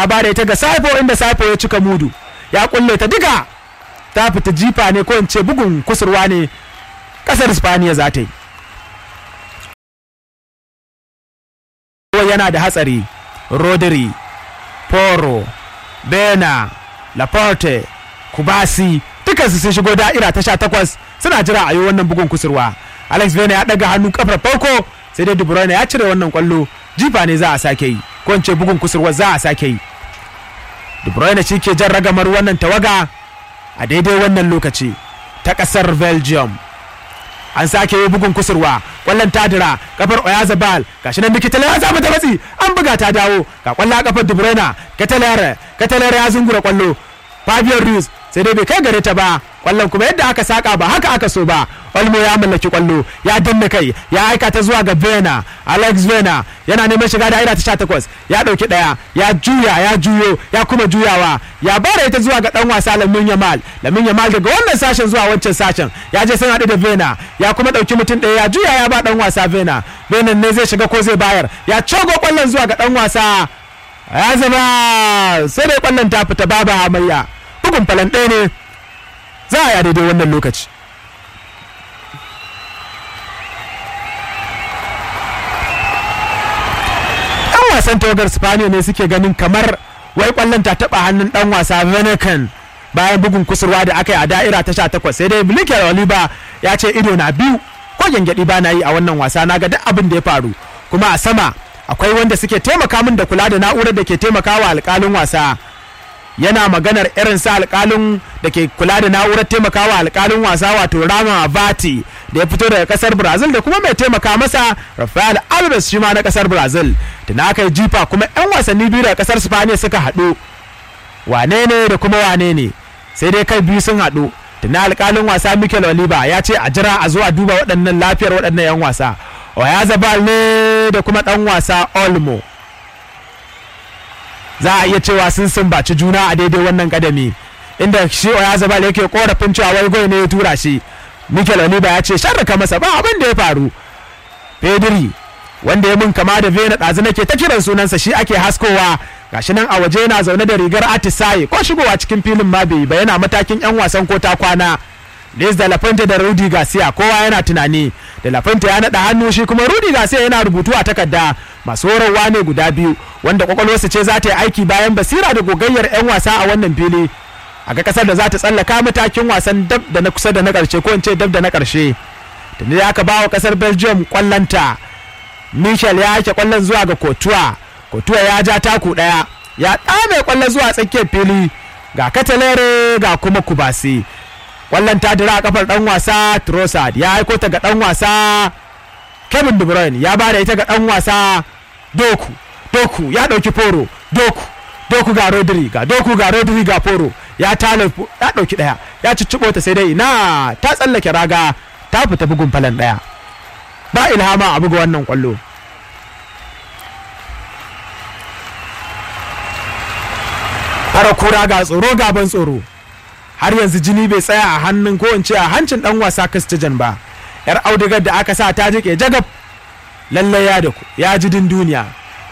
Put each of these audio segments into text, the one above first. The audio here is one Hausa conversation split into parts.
ya bada ita ga Saipo inda Saipo ya cika mudu ya kulle ta diga ta fita jifa ne ko in ce bugun kusurwa ne kasar Spaniya za ta yi yana da hatsari Rodri Poro Bena Laporte Kubasi dukansu sun shigo da'ira ta sha takwas suna jira a yi wannan bugun kusurwa Alex Bena ya daga hannu kafar farko sai dai De Bruyne ya cire wannan kwallo jifa ne za a sake yi ko in ce bugun kusurwa za a sake yi De Bruyne shi ke jan ragamar wannan tawaga a daidai wannan lokaci ta kasar Belgium an sake yi bugun kusurwa kwallon tadira kafar oyazabal gashi nan mikitala ya samu ta matsi an buga ta dawo ga kwallon a kafar de bruyne katalere katalere ya zungura kwallo fabio ruiz sai dai bai kai gare ta ba kwallon kuma yadda aka saka ba haka aka so ba olmo ya mallaki kwallo ya danna kai ya aika ta zuwa ga vena alex vena yana neman shiga da'ira ta 18 ya dauki daya ya juya ya juyo ya kuma juyawa ya bara ita zuwa ga dan wasa lamin yamal lamin yamal daga wannan sashen zuwa wancan sashen ya je sun haɗu da vena ya kuma dauki mutum ɗaya ya juya ya ba dan wasa vena vena ne zai shiga ko zai bayar ya cogo kwallon zuwa ga dan wasa ya zama sai dai kwallon ta fita babu hamayya bugun falan ɗaya ne za a yi daidai wannan lokaci ɗan wasan tawagar spaniya ne suke ganin kamar wai kwallon ta taɓa hannun ɗan wasa venekan bayan bugun kusurwa da aka yi a da'ira ta sha takwas sai dai bilikin oliba ya ce ido na biyu ko gyangyaɗi ba na yi a wannan wasa na ga duk abin da ya faru kuma a sama akwai wanda suke taimaka min da kula da na'urar da ke taimakawa alƙalin wasa yana maganar irin sa alkalin da ke kula da na'urar taimakawa alkalin wasa wato rama vati da ya fito daga kasar brazil da kuma mai taimaka masa rafael alves shi ma na kasar brazil da na aka yi jifa kuma 'yan wasanni biyu daga kasar spaniya suka haɗu wane ne da kuma wane ne sai dai kai biyu sun haɗu da na alkalin wasa mikel oliva ya ce a jira a zuwa duba waɗannan lafiyar waɗannan 'yan wasa oyazabal ne da kuma ɗan wasa olmo za a iya cewa sun sumbaci juna a daidai wannan kadami inda shi oyazabal yake korafin cewa wai goyi ne ya tura shi mikel oliva ya ce sharraka masa ba abin da ya faru pedri wanda ya mun kama da vena ɗazu nake ta kiran sunansa shi ake haskowa gashi nan a waje yana zaune da rigar atisaye ko shigowa cikin filin ma bai ba yana matakin yan wasan ko ta kwana Liz da Lafante da Rudy Garcia kowa yana tunani da Lafante ya naɗa hannu shi kuma Rudy Garcia yana rubutu a takarda masu horarwa ne guda biyu wanda kwakwalwarsa ce za ta yi aiki bayan basira da gogayyar 'yan wasa a wannan fili a ga kasar da za ta tsallaka matakin wasan dab da na kusa da na ƙarshe ko in ce dab da na ƙarshe tuni da aka ba wa kasar Belgium kwallonta Michel ya ake kwallon zuwa ga Kotuwa Kotuwa ya ja taku ɗaya ya ɗame kwallon zuwa tsakiyar fili ga Katalere ga kuma Kubasi kwallon ta dira a kafar dan wasa Trossard ya aiko ta ga dan wasa Kevin De Bruyne ya bada ita ga dan wasa Doku Doku ya dauki Foro Doku Doku ga Rodri ga Doku ga Rodri ga Foro ya tala ya dauki daya ya ciccibo ta sai dai na ta tsallake raga ta fita bugun falan daya ba ilhama a buga wannan kwallo fara kura ga tsoro gaban tsoro har yanzu jini bai tsaya a hannun ko in ce a hancin dan wasa Christian ba yar audigar da aka sa ta jike jagab lalle ya da ku ya ji din duniya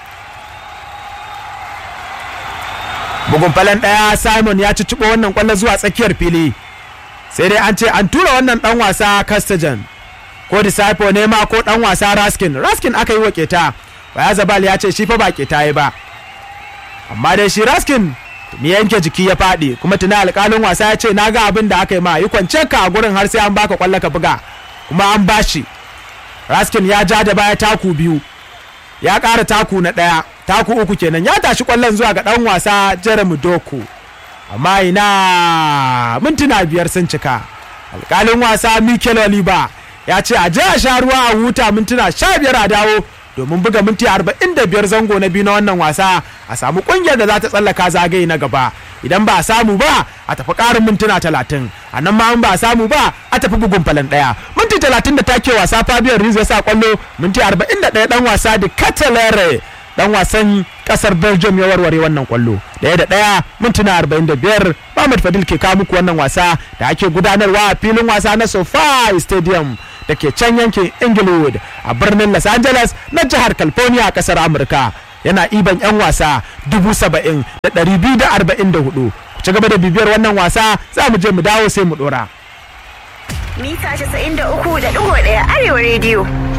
bugun falan daya Simon ya ci wannan kwallo zuwa tsakiyar fili sai dai an ce an tura wannan dan wasa Castajan ko Disciple ne ma ko dan wasa Raskin Raskin aka yi wa keta Baya Zabal ya ce shi fa ba keta yi ba amma dai shi Raskin ni yanke jiki ya faɗi kuma tuna alƙalin wasa ya ce na ga abin da aka yi ma yi kwance ka a gurin har sai an baka kwallo ka buga kuma an bashi raskin ya ja da baya taku biyu ya ƙara taku na ɗaya taku uku kenan ya tashi kwallon zuwa ga ɗan wasa jeremy doku amma ina mintuna biyar sun cika alƙalin wasa mikel oliva ya ce a je a sha ruwa a huta mintuna sha biyar a dawo domin buga minti 45 zango na biyu na wannan wasa a samu kungiyar da za ta tsallaka zagaye na gaba idan ba a samu ba a tafi karin mintuna 30 a nan ma an ba a samu ba a tafi bugun falan daya minti 30 da take wasa Fabio Ruiz ya sa kwallo minti 41 dan wasa da Catalere dan wasan kasar Belgium ya warware wannan kwallo daya da daya mintuna 45 Muhammad Fadil ke kawo muku wannan wasa da ake gudanarwa a filin wasa na SoFi Stadium da ke can yankin inglewood a birnin los angeles na jihar california a kasar amurka yana iban 'yan wasa dubu saba'in da ɗari biyu da arba'in da hudu ku ci gaba da bibiyar wannan wasa za mu je mu dawo sai mu ɗora. mita 93.1 arewa rediyo